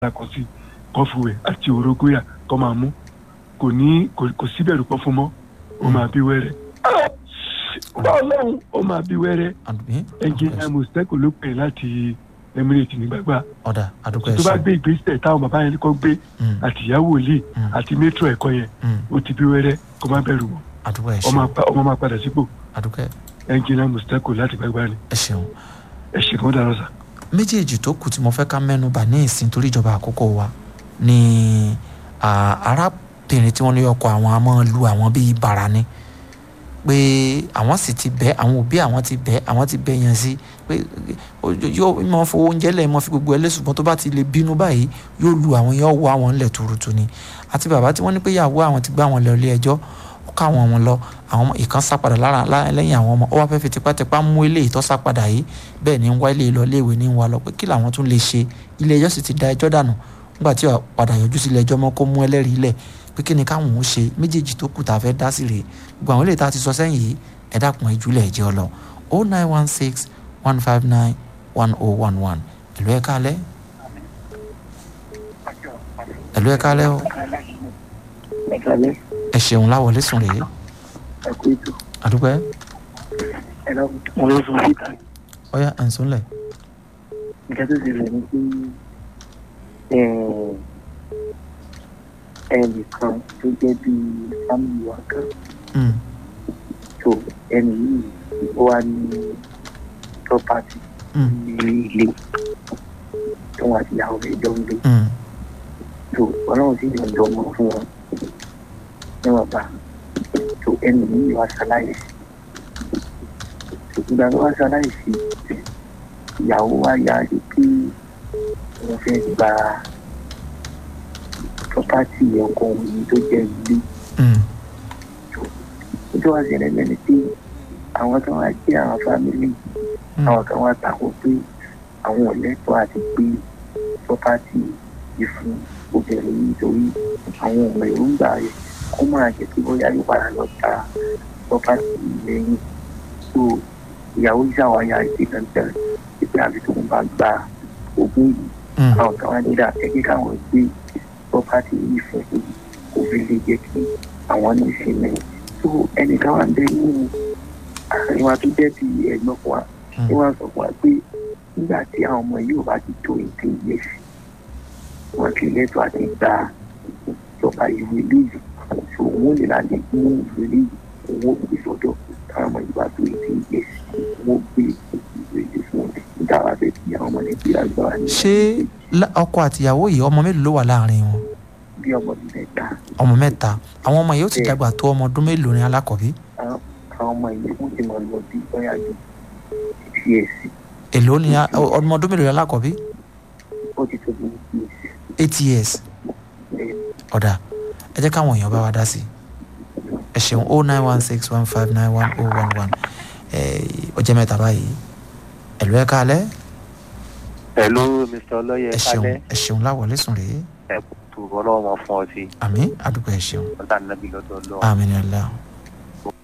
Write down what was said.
kọ sí kọfùwẹ̀ àti òrógóyà kọ́ máa mú kò ní kò síbẹ̀rù pọ̀ fún mọ́ ó máa bí wẹ́rẹ́ ọlọ́run ó máa bí wẹ́rẹ́ ẹnjìnìá mustapha ló pè láti emirate nígbàgbà ọ̀dà àdúgbò ẹ̀ tó bá ṣe gbé ìgbésẹ̀ táwọn bàbá yẹn kọ́ gbé àti ìyàwó òlì àti métro ẹ̀kọ́ yẹn ó ti bí wẹ́rẹ́ kó má bẹ̀rù mọ́ àdúgbò ẹ̀ ọmọ ṣe apá- ọmọ máa padà sípò àdúgbò ẹ̀ ẹnjìnìá mustapha láti gbàgbà ni ẹ̀ ṣeun ẹ ṣe kí wọ́n dáná sá. méjèèjì tó kù tí mo fẹ́ ká mẹ́nu bà ní ìsìn torí ìjọba àkókò wa ni à, arábìnrin tí wọ́n ní ọkọ àwọn a máa lu àwọn bíi bàrà ni pé àwọn sì ti bẹ́ àwọn òbí àwọn ti bẹ́ àwọn ti bẹ́ yẹn sí pé ó- yóò máa fowó oúnjẹ lẹ̀ máa fi gbogbo ẹ̀ lé ṣùgbọ́n tó bá ti lè bínú báyìí yóò lu àwọn yóò wọ àwọn ńlẹ̀ tuurutu ni àti bàbá tí wọ́n ní pé ìyàwó àwọn ti gbá àwọn lọ ilé ẹjọ́ ó ká àwọn ọmọ lọ àwọn ọmọ ìkan sá padà lára lá- lẹ́yìn àwọn ọmọ ó wá fẹ́ fi tipátipá mú eléyìí tó sá padà yìí bẹ́ẹ̀ ni ń wá ilé lọ léèwé ní ń wá lọ pé kí làwọn tún lè ṣe ilé ẹjọ́ sì ti da ẹjọ́ dànù nígbà tí ó padà yọjú sí ilé ẹjọ́ mọ́ kó mú ẹlẹ́rìí lẹ̀ pé kí ni káwọn ò ṣe méjèèjì tó kù tá a fẹ́ dá sí rèé gbogbo àwọn eléyìí tá a ti sọ sẹ́yìn yìí ẹ dákun ẹ jùlẹ̀ ẹ̀jẹ̀ ọlọ o nine one six one five nine one oh one one ẹ̀lú ẹ̀ kálẹ̀ ẹ̀lú ẹ̀ kálẹ̀ o ẹ̀kálẹ́ ẹ ṣeun láwọlé sùn rèé ẹ̀kú ètò àdúgbò ẹ ẹ̀rọ mo ló sọ síta ọyá ẹ̀ ń súnlẹ̀ nǹkan tó ṣẹlẹ̀ ni pé ẹnìkan tó jẹ́ bí fámìlì wa kan Mm, tó ẹnì yìí ó wà ní property mm, ní ilé tó wọn àti ìyàwó rẹ̀ jọ ń gbé mm, tó ọlọ́run sì yàn jọ ọmọ fún wọn níwọ̀n bá tó ẹnì yìí wá ṣaláìsí ìgbà tó wá ṣaláìsí ìyàwó wa yá rí pé wọ́n fẹ́ gba property ọkọ òun yìí tó jẹ́ ilé mm, tó wá ṣẹlẹ̀ lẹ́ni pé àwọn kan wá jẹ́ àwọn fámìlì mm. àwọn kan wá tako pé àwọn ò lẹ́tọ̀ọ́ àti pé property yìí fún obìnrin yìí torí àwọn ọmọ èròǹgbà rẹ̀ kó máa jẹ́ kí bóyá yóò padà lọ ta property yìí lẹ́yìn tó ìyàwó ìṣàwáyà ìdí dandan ìpè àfi tó ń bá gba ogún yìí Mm. àwọn kan wá nílà ẹgbẹ́ káwọn gbé property yìí fún un kò fi lè jẹ́ kí àwọn ní ìsinmi tó ẹnìkan wà ń bẹ nínú àárín wa tó jẹ́ bí ẹ̀gbọ́n fún wa Mm. tí wọ́n sọ fún wa pé nígbà tí àwọn ọmọ yìí ò bá ti tó eighteen years wọ́n ti lẹ́tọ̀ọ́ àti gba ìjọba ìwé léyìí so wọ́n lè láti mú ìwé léyìí owó gbé sọ́dọ̀ táwọn ọmọ yìí bá tó eighteen years wọ́n gbé ìwé léyìí fún wọn nígbà wà fẹ́ kí àwọn ọmọ nàìjíríà gbà wá ní ṣé lá- ọkọ àtìyàwó yìí ọmọ mélòó ló wà láàrin wọn bí ọmọ bíi mẹ́ta ọmọ mẹ́ta àwọn ọmọ yìí ó ti dàgbà tó ọmọ ọdún mélòó ní alákọ̀bí àwọn àwọn ọmọ yìí wọ́n ti máa lọ bí bóyá ju six years èló ni a- ọ- ọmọ ọdún mélòó ní alákọ̀bí ó ti tó bí years eight years ọ̀dà ẹ jẹ́ káwọn èèyàn bá wa dá sí i ẹ ṣeun o nine one six one five nine one oh one one ọjọ́ mẹ́ta báyìí ẹ̀lú ẹ̀ kálẹ̀ Hello, Mr. Ọlọ́yẹ ẹ ṣeun kálẹ̀ ẹ ṣeun láwọlé sùn rèé ẹ̀kú tó ọlọ́wọ́ mọ fún ọ sí àmì àdúgbò ẹ ṣeun ọ̀tá nàbí lọ́dọ̀ ọlọ́wọ́. àmì ní ọlá